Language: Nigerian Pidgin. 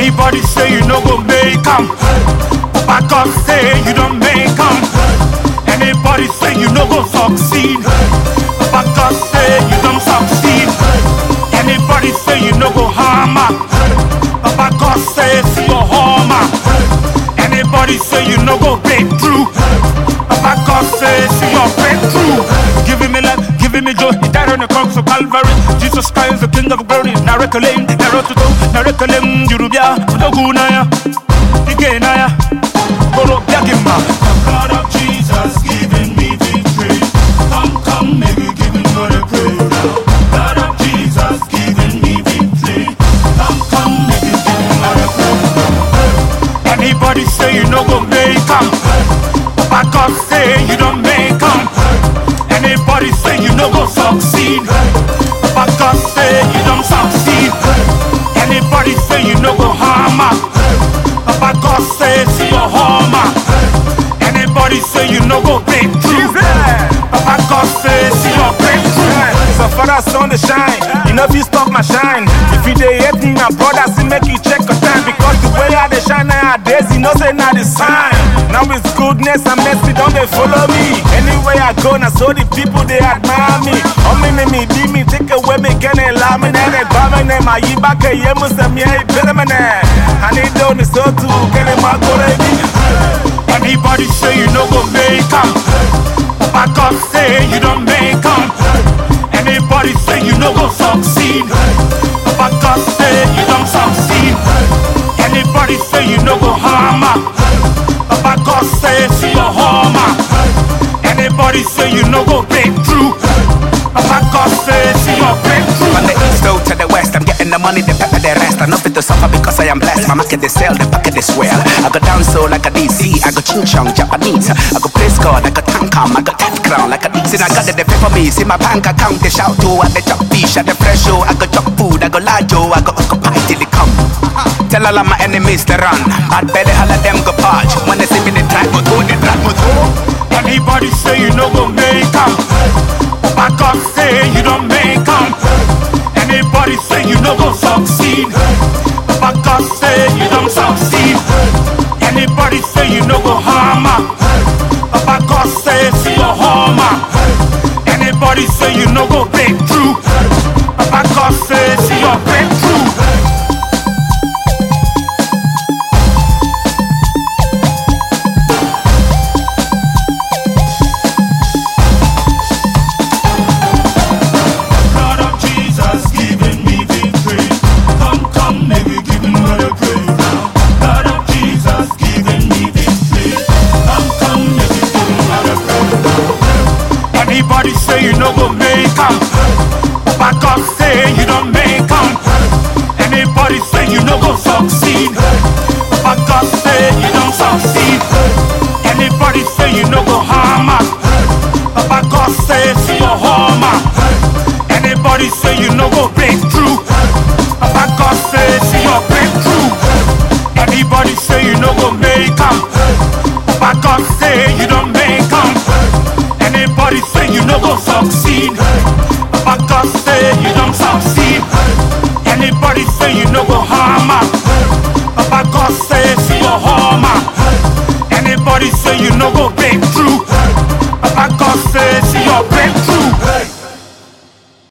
Anybody say you no go make 'em? Papa God say you don't make 'em. Anybody say you no go succeed? Papa God say you don't succeed. Anybody say you no go hammer? Papa God say see your hammer. Anybody say you no go break through? Papa God say see your breakthrough. Giving me life, giving me joy. He died on the cross of Calvary. Jesus Christ, the King of glory. Narakalem, Narotuto, Narakalem, Jurubia, Dogunaya, Igenaya, Goro Yakima. God of Jesus, giving me victory. Come, come, maybe giving God a praise. God of Jesus, giving me victory. Come, come, maybe giving God a praise. Anybody say you no go make 'em? Papa God say you don't make 'em. Anybody say you no go succeed? Papa God say you don't succeed. Anybody say you no go hammer? Papa God say see your hammer. Anybody say you no go break through? Papa God say see your breakthrough. So father, sun the shine. You know if you stop my shine. If you dey hate me, my brother, see make you check your time. Because the way I dey shine nowadays, you know say not the sign. Now it's goodness and mercy, don't they follow me? Anywhere I go, now so the people they admire me. Oh me me me be me, take away me can allow me na they buy me name. I yi back a year must have me a better man. I need down the so too, can I mark Anybody say you no go make 'em? Papa God say you don't make 'em. Anybody say you no go succeed? Papa God say you don't succeed. Anybody say you no go hammer? Papa God say see your hammer. Anybody say you no go break through? Papa God say see your breakthrough. From the east out to the west, I'm getting the money, the pepper, the rest. I know fit to suffer because I am blessed. My market they sell, the packet they swell. I go down so like a DC, I go ching chong Japanese. I go praise God like a tankam, I go ten crown like a DC. I got it, they pay for me. See my bank account, they shout to, I they chop fish, I the fresh show, I go chop food, I go lajo, I go occupy till they come. Tell all of my enemies to run. Bad belly, all of them go purge. When they see me, they drag me through, they drag me through. Anybody say you no go make 'em? Papa God say you don't make 'em. Anybody say you no go succeed? Papa God say you don't succeed. Anybody say you no go hammer? Papa God say see your hammer. Anybody say you no go break through? Papa God say see your breakthrough. Blood of Jesus giving me victory. Come, come, maybe giving God a praise now. Blood of Jesus giving me victory. Come, come, maybe giving God a praise now. Anybody say you no go make 'em? Papa God say you don't make 'em. Anybody say you no go succeed? Papa God say you don't succeed. Anybody say you no go hammer? Papa God say see your hammer. Anybody say you no go break through? Papa God say see your breakthrough. Anybody say you no go make 'em? Papa God say you don't make 'em. Anybody say you no go succeed? Papa God say you don't succeed. Anybody say you no go hammer? Papa God say see your hammer. Anybody say you no go break through? Papa God say see your breakthrough.